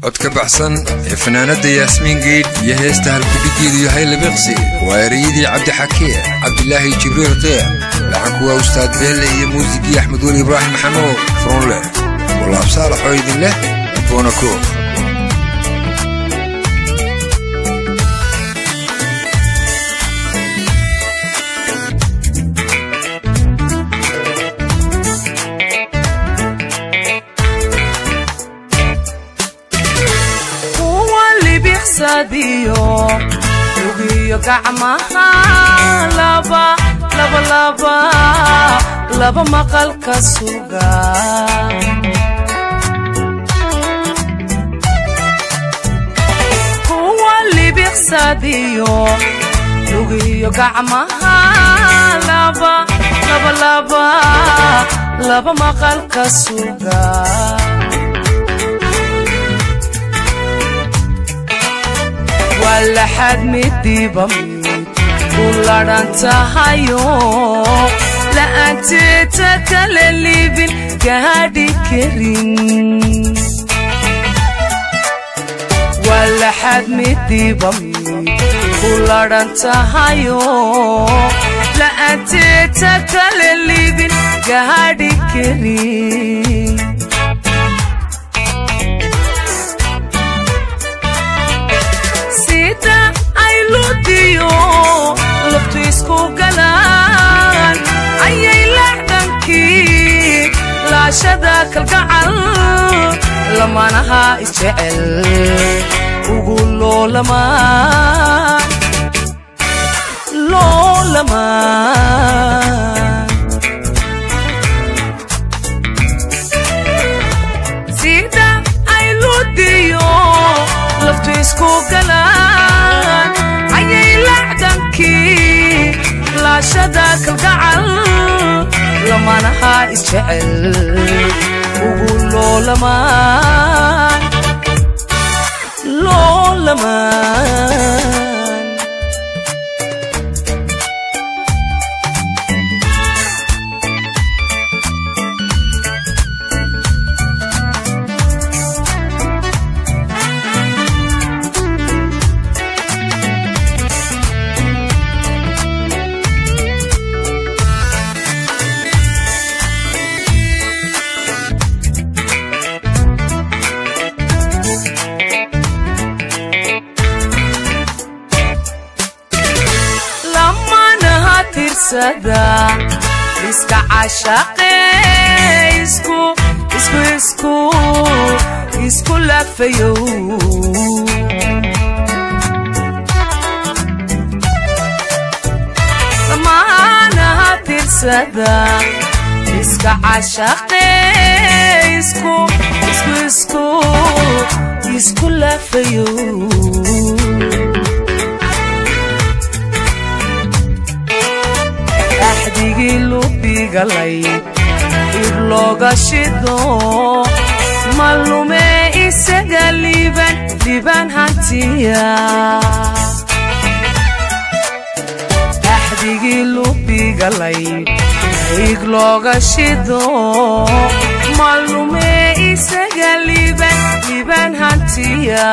codka baxsan ee fanaanadda yaasmiin geydh iyo heesta halkudhigeedu yahay labiqsi waa ereyadii cabdixakee cabdilaahi jibriil qiic laxanku waa ustaad beelle iyo muusigii axmed weli ibraahim maxamuud furunleh walaab saalaxoo idin leh boonako ugiyo gacmaha laba maqalka suga kuwa libiqsadiyo lugiyo gacmaha laba maqalka suga walaxad midiiba mid u ladhan tahayo la'aanteeta kala liibin gaadhi karin walaxad midiiba mid u ladhan tahayo la'aanteeta kala liibin gaadhi karin laftu isku galaan ayay laxdankii laashada kalgacal lamanaha isjecel ugu loolamaan loolamaan sida ay ludiyo laftu isku galaan ayay laxdankii laashada kalgacal lamanaha isjecel ugu loolamaan loolamaan iska cashaqe isku lafayow dhammaanaha tirsada iska cashaqe isku lafayow axdigii lubigalay ib looga shido malume isaga liiban liban hantiya axdigii lubigalay ig looga shido malume isaga liiban liban hantiya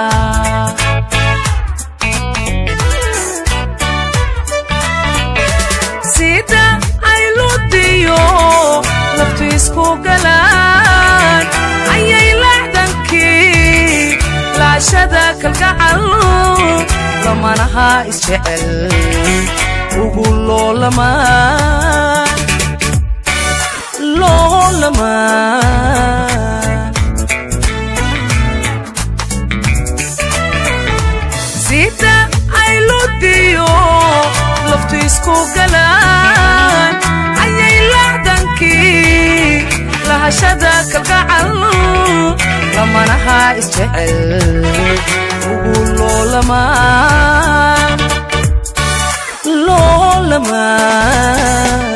sida ay ludiyo laftu isku galaan ayay laxdankii laashada kalgacal lamanaha isjecel ugu loolamaan loolamaan sida ay ludiyo laftu isku galaan ayay laxdankii lahashada kalgacal lamanaha isjecel ugu loolamaan loolamaan